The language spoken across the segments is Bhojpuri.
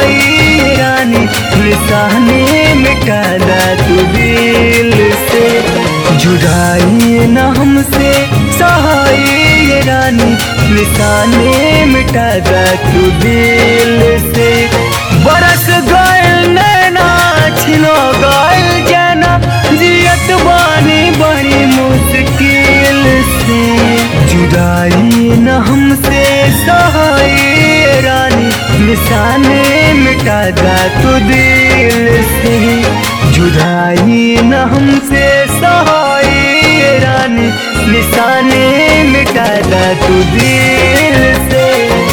सहाय रानी निशाने मिटा दा तू दिल से जुदाई न हमसे सहाय रानी निशाने मिटा दा तू दिल से बरस गए नैना छिनो गए जाना जियत बानी बड़ी मुश्किल से जुदाई न हमसे सहाय रानी निशाने मिटा दा तू दिल से जुदाई न हमसे सहाय रानी निशाने मिटा दा तू दिल से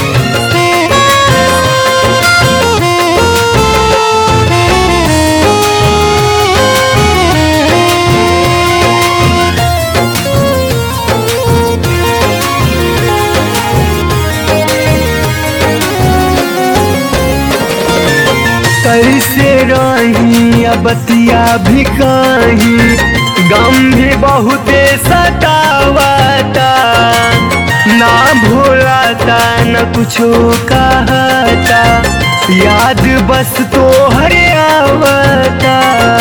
कैसे रही बतिया भी कहीं गम भी बहुते सतावाता ना भूलाता न कुछो कहता याद बस तो हरे आवता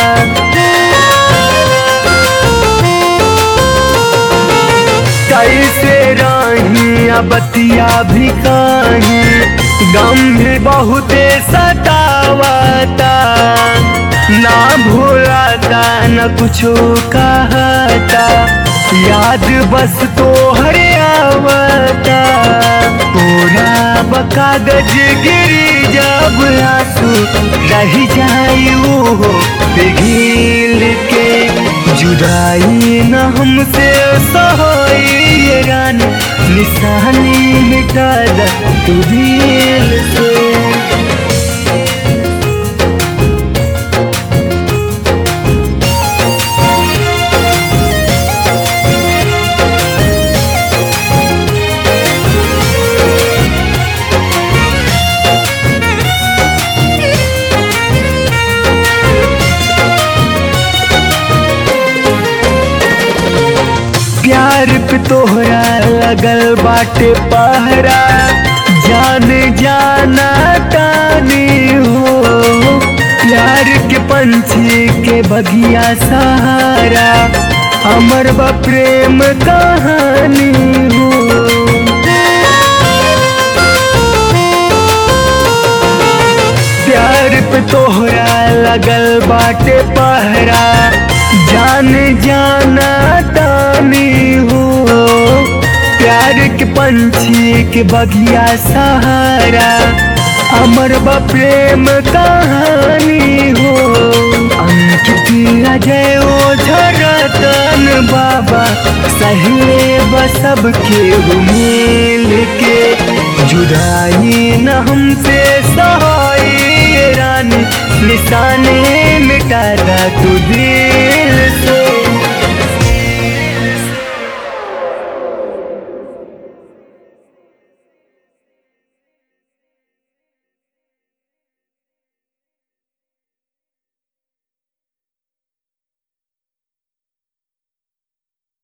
कैसे रही बतिया भी कहीं गम भी बहुते सतावाता ना भूलाता न कुछो कहता याद बस तो हरे आवता पूरा बकागज गिरी जब आंसू रह जाई वो पिघिल के जुदाई न हमसे सहाय रानी निशानी मिटा दा तू दिल से प्यार पे तोहरा लगल बाटे पहरा जान जाना तानी हो प्यार के पंछी के बगिया सहारा अमर बा प्रेम कहानी हो प्यार पे तोहरा लगल बाटे पहरा जान जाना तानी हो प्यार के पंछी के बगिया सहारा अमर बा प्रेम कहानी हो अंकित अजय ओ झरतन बाबा सहले बसब के मिल के जुदाई न हमसे सहाय रानी निशाने मिटा दा तू दिल